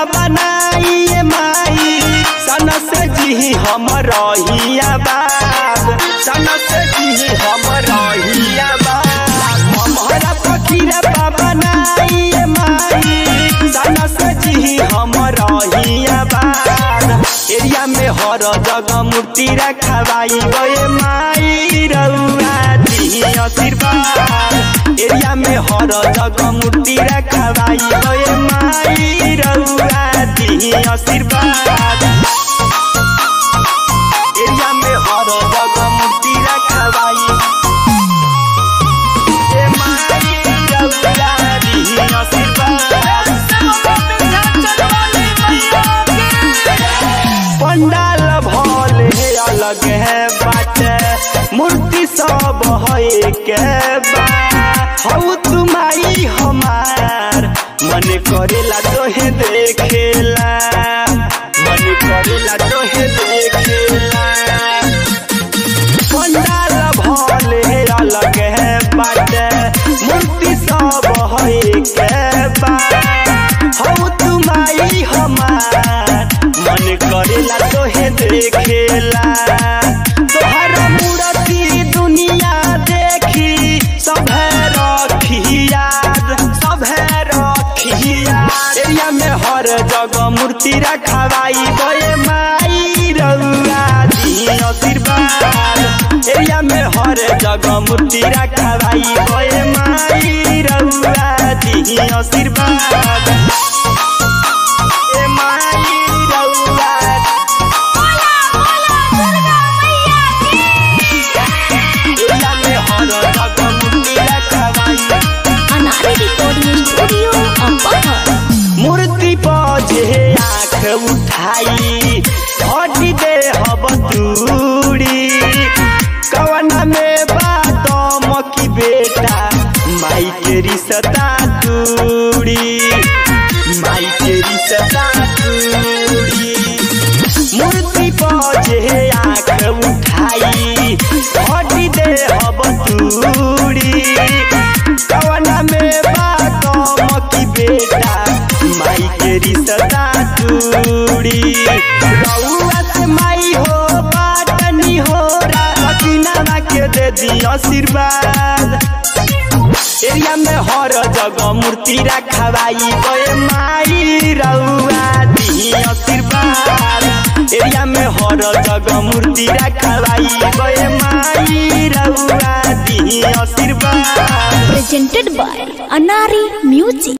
बनाई माई सन से जी हम रहिया बाब सन से जी हम रहिया बाब हमारा फकीरा बनाई माई सन से जी हम रहिया बाब एरिया में हर जगह मूर्ति रखवाई गए माई रउआ दी आशीर्वाद एरिया में हर जगह मूर्ति रखवाई गए माई रउआ दी आशीर्वाद एरिया में हर जगह मूर्ति रखवाई ए माई रउआ दी आशीर्वाद पंडाल भले अलग है बाटे मूर्ति सब है के बा हऊ तुमाई हमार मन करेला तोहे देखेला मन करेला तोहे देखेला पंडाल भले अलग है बाटे मूर्ति सब है के बा हऊ तुमाई हमार मन करेला तोहे देखेला तोहर मूर्ति दुनिया देखी सभे रखी याद सभे रखी याद एरिया में हर जगह मूर्ति रखवाई गए माई रउआ दी आशीर्वाद एरिया में हर जगह मूर्ति रखवाई गए माई रउआ दी आशीर्वाद ए माई रउआ एरिया में हर जगह मूर्ति रखवाई अनारे रिकॉर्डिंग स्टूडियो अम्बहर मूर्ति पर जे आँख उठाई हटी दे हब दूरी कवना में बात मकी बेटा माई के रिश्ता दूरी माई के रिश्ता दूरी मूर्ति पर जे आँख उठाई हटी दे हब दूरी कवना में बात मकी बेटा माई के रिश्ता दूरी रउआ से माई हो बाटनी हो रातीनावा के दे दी आशीर्वाद एरिया में हर जगह मूर्ति रखवाई गए माई रउआ दी आशीर्वाद एरिया में हर जगह मूर्ति रखवाई गए माई रउआ दी आशीर्वाद presented by Anari Music.